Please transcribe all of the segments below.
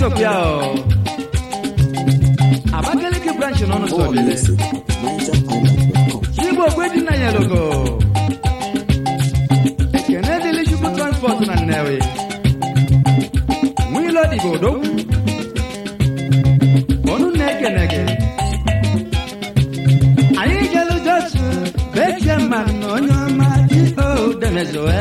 sokwu ya o abakaliki branch n'ọnụ More sobele music at NigerIsland.com. igbo okwe dị na nyelogo ekene dịlị chukwu transport na nnewi nwilo dịgo odogwu ọnụ na-ekene gị anyị jelu josu beche mmanụ na onye ọma dio demezoe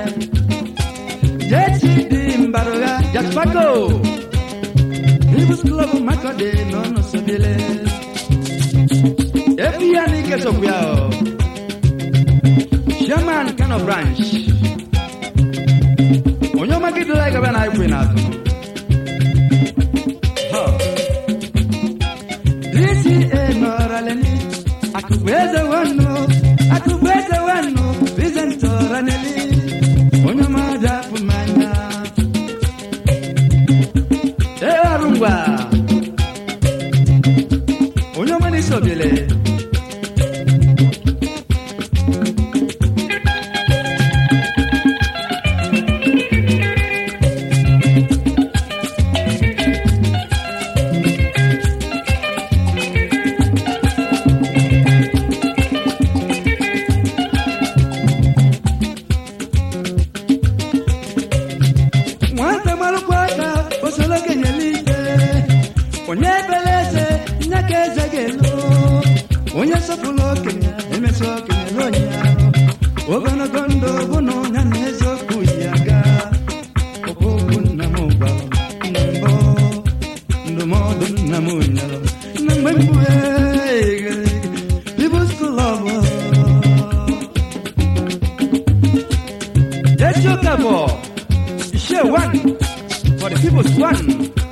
jesi dị mbarụgha jaspago ibus klọb makọdị n'ọnụ sobele ebi ya n'ike sokwu ya o chairman kano branch onye ọma gị dịla gaba na ikwe n'azụ Ha. DCA nọrọleni akụkụ eze wanu akụkụ eze wanu Vincent ọraneli onye ọma dapụ mmanya ee ọrụ ngwa onye ọma na-esi obiele nwata marụkwa aka osoro kenyere ike onye ebere eze nye ka eze ga-elo onye sọpụrụ okenye emesi okenye ruo onye ahụ ogologo ndụ bụ na onye na eziokwu ya ga okwu nna m gwara m na mbụ ndụmọdụ nna m nyere m na mgbe mkpughe People's Club Jesse Okafor share one for the people's one.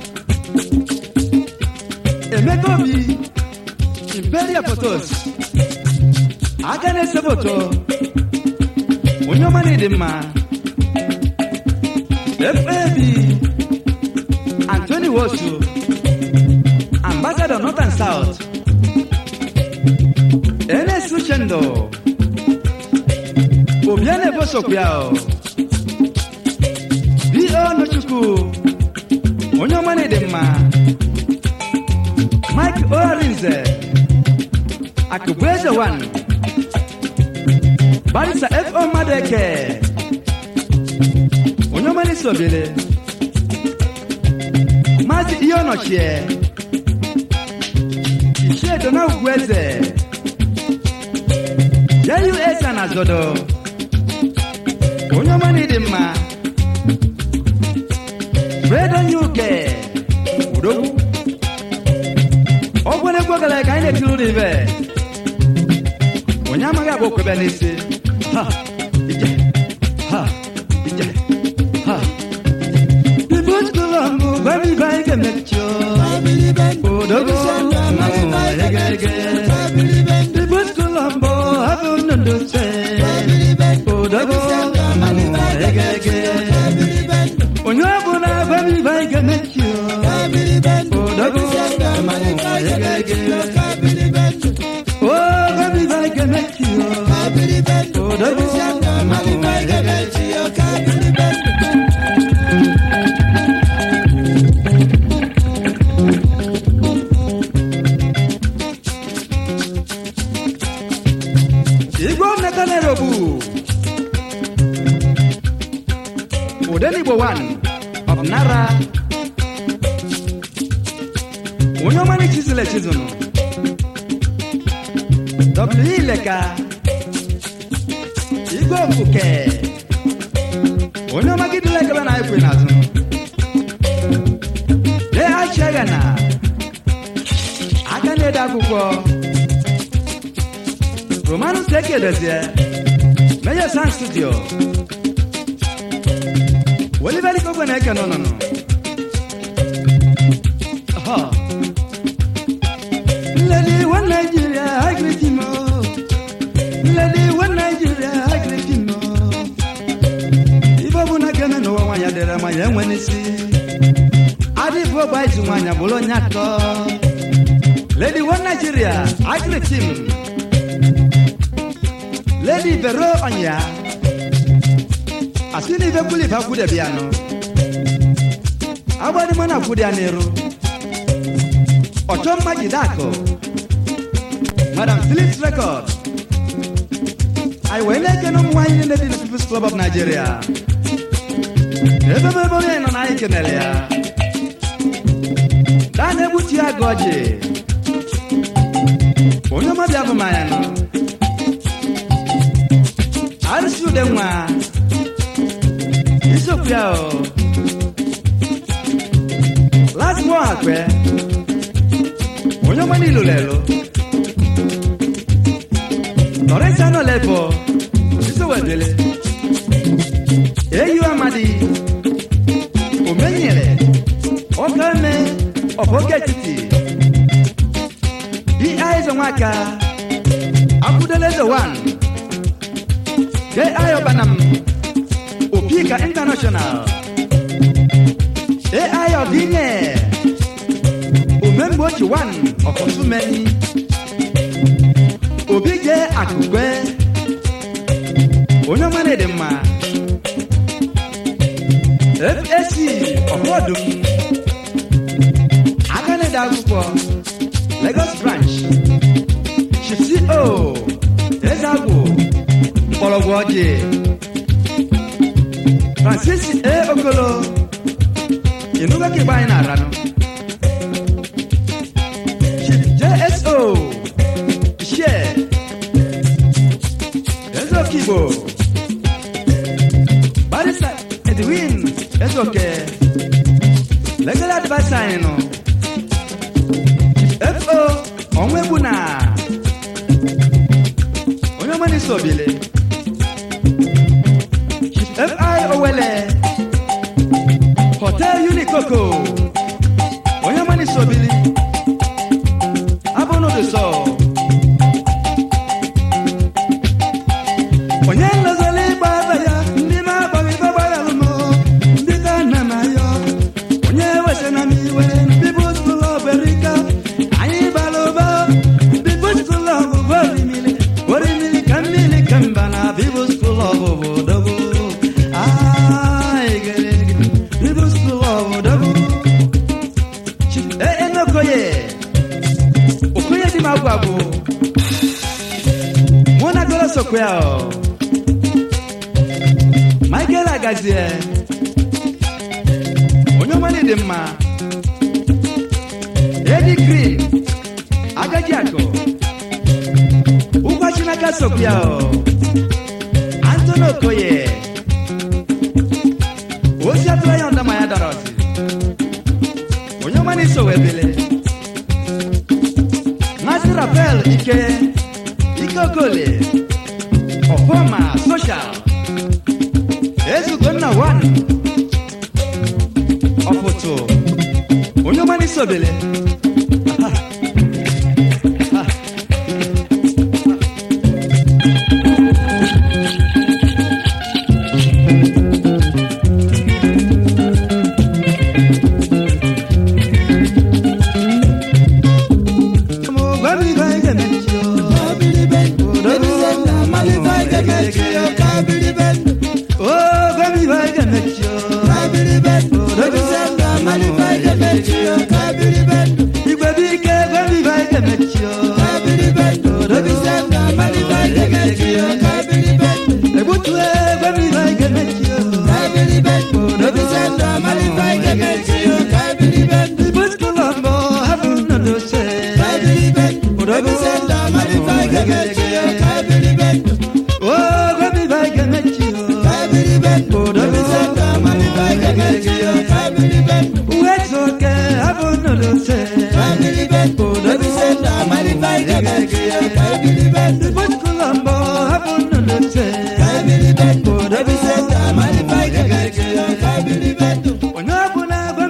Emeka Obi, Imperial Photos, aka na-ese foto, onye ọma na-ịdị mma, FAB, Anthony Wosu, Ambassador North and South, NS Uchendo, Obiane Bosokwuao, D.O. Nochukwu, onye ọma na-ịdị mma, Mike Orinze, Akụbueze One, Barisa F.O. Madeke, onye ọma na-esi obele, Maazị Ihe Ọnọchie, Ichie Dona Ugwueze, JUS Anazodo, onye ọma na-ịdị mma, Fredo Nyuke, Udogwu, ọgwụna egwu gara ka anyị na-etiri ụlọ ibe onye amaghị agba okwebe n'isi ha ije ha ije ha ibu skụlọ mbụ babi ibe anyị ga-emechi odogo egege ibu skụlọ mbụ abụ nnụnụ se odogo egege onye ọbụla babi ibe anyị ga-emechi odogo egege Oh, baby, I can make you. Oh, the Igwe Nneka Nairobi. Odenigbo one of Nara. Onye ọma na chizụl echizụnụ. W Ileka. Igwe Ofuke. Onye ọma gị dịla ekebe na ekwe n'azụ. Lee Achiaga na aka na-ede akwụkwọ. Romanus Eke Dozie. Major Sound Studio. Oliver Ikogwe na-eke n'ụnụnụ. Aha. Lady one Nigeria, I greet him. oh. Lady one Nigeria, I greet him. oh. Ife ọbụla ga-eme n'ụwa nwaanyị dịrị ma ya enwe n'isi. Adịbụ ọgba izu nwaanyị bụrụ onye atọ. Lady one Nigeria, I greet him. Lady Vero Onya. Asini ife kwuli ife akwude bịa nọ. agbadịmọ na kwụdị ya n'iru ọchọ mma jide akụ madam philips record anyị wee na-ekene ụmụ nwaanyị niile dị na peoples club of nigeria ebe ebe onye nọ na anyị kenere ya daa na-egbutu ya gị ọjị onye ọmọbịa bụ manya nọ arụsị ude nwa isiokwu ya o last mo akpẹ onye ọma nilu lelo lọrẹsà náà lẹbọ sísèwẹdẹlẹ eyi amadi omenyere ọkàmẹ ọbọgẹtiti bí ayé nwaka akudele the one gẹ ayọ banam opika international ai ọdịnye omemgbochi wan ọkọsumeni obi je akụkwe onye ọma na-ede mma fac ọfọdụm aka na-ede akwụkwọ lagos branch chifco ezagwụ mgbọrọgwụ ọjị francis a okolo inuga ke bayan a rano jso share ezo kibo barisa edwin ezoke legal adviser anyị nọ fo ọnwa egbu na onye ọma n'isi obile fi owele hotel unikoko onye mani sobili abụ n'ụdị sọ onye nlozoli ịgba aba ya ndị ma agbaghị ibe gbara alụmọ ndị ka nna m ayọ onye wese na m iwe bibus klọb erika anyị bara ụba bibus klọb bụ orimili orimili ka mmiri ka mba na bibus klọb bụ dogo Ai, gere, bibus klọb dogo ee n'okoye okoye dị m agwụ agwụ mụ na goro sokwe ya ọ michael agazie onye ọmali dị mma edi green agaji akụ ụgwọ chinaka sokwe ya ọ antoni okoye ozi atụrụ ya ndama ya dara ọsị onye ọma na-eso wee bele Mazi Raphael Ike Ike Okole Ọfọma Social Ezugonna One Ọpụtụ onye ọma na-eso bele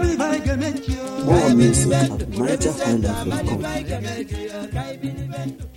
More music at MyJackHighlife.com. Bye.